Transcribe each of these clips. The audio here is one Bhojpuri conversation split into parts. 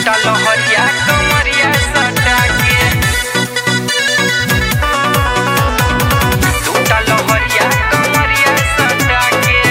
लूटा लहरिया कमरिया सटा के लूटा लहरिया कमरिया सटा के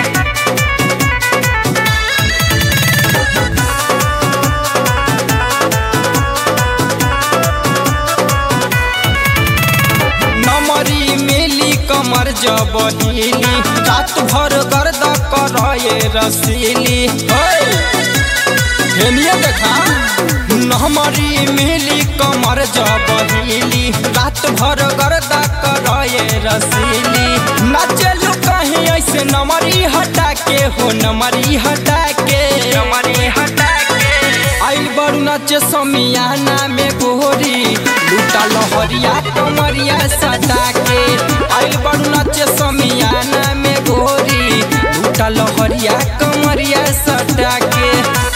नमरी मेली कमर जबहीली रात भर गर्द करए रसीली ओए, हेनिया देखा नमरी मेली कमर जबहीली रात भर गर्द करए रसीली नाचलू कहीं ऐसे नमरी हटा के हो नमरी हटा के कमरी हटा के आइल बड़ू नाचे समियाना में गोरी लूटा लहरिया कमरिया सटा के आइल बड़ू नाचे समियाना में गोरी लूटा लहरिया कमरिया सटा के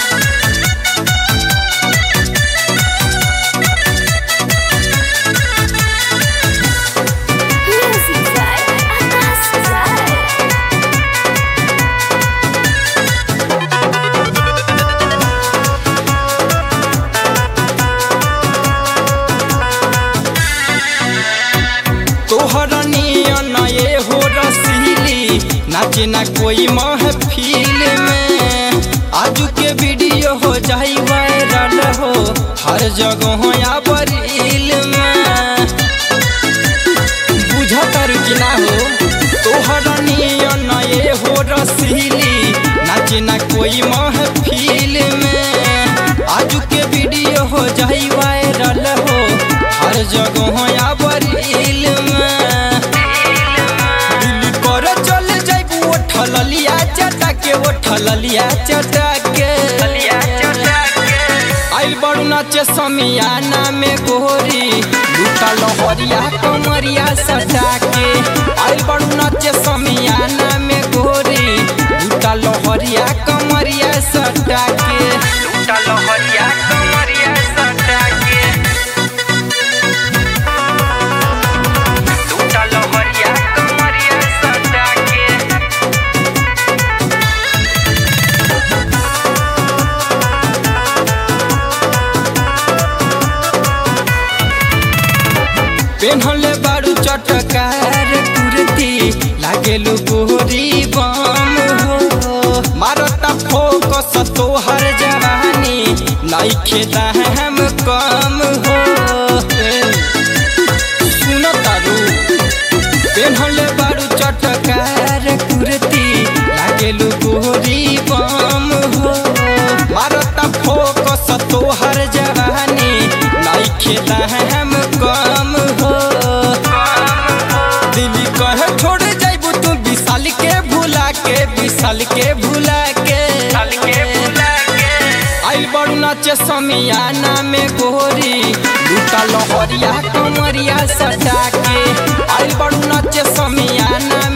Music by Anas Zai. तोहर नियन ये हो रसीली नाचे ना कोई महफिल में आजू के वीडियो हो जाई वायरल हो हर जगह या बरील में बुझतर कि ना हो तोहर नियन ये हो रसीली नाचे ना कोई महफिल में आजू के वीडियो हो जाई वायरल हो हर जगह या बरील में दिल कर चल जाइबू उठल लिया चटा के उठल लिया चटा के लिया चटा के आइल बड़ू नाचे समियाना में गोरी लूटा लहरिया कमरिया सटा के आइल बड़ू नाचे समियाना में गोरी लूटा लहरिया कमरिया सटा के लूटा लहरिया कमरिया सटा के लूटा लहरिया कमरिया सटा के पेन्हले बारू चटकार कुर्ती लागेलु गोरी बम हो मारता फोकस तोहर जवानी नइखे दाम कम हो सुन तारू पेन्हले बारू चटकार कुर्ती लागेलु गोरी बम हो मारता फोकस तोहर जवानी नइखे दाम कम हो दिल्ली कहे छोड़ जाइबू तू विशाल के भुला के विशाल के भुला के चल के बुला के आइल बड़ू नाचे समियाना में गोरी लूटा लहरिया कमरिया सटा के आइल बड़ू नाचे समियाना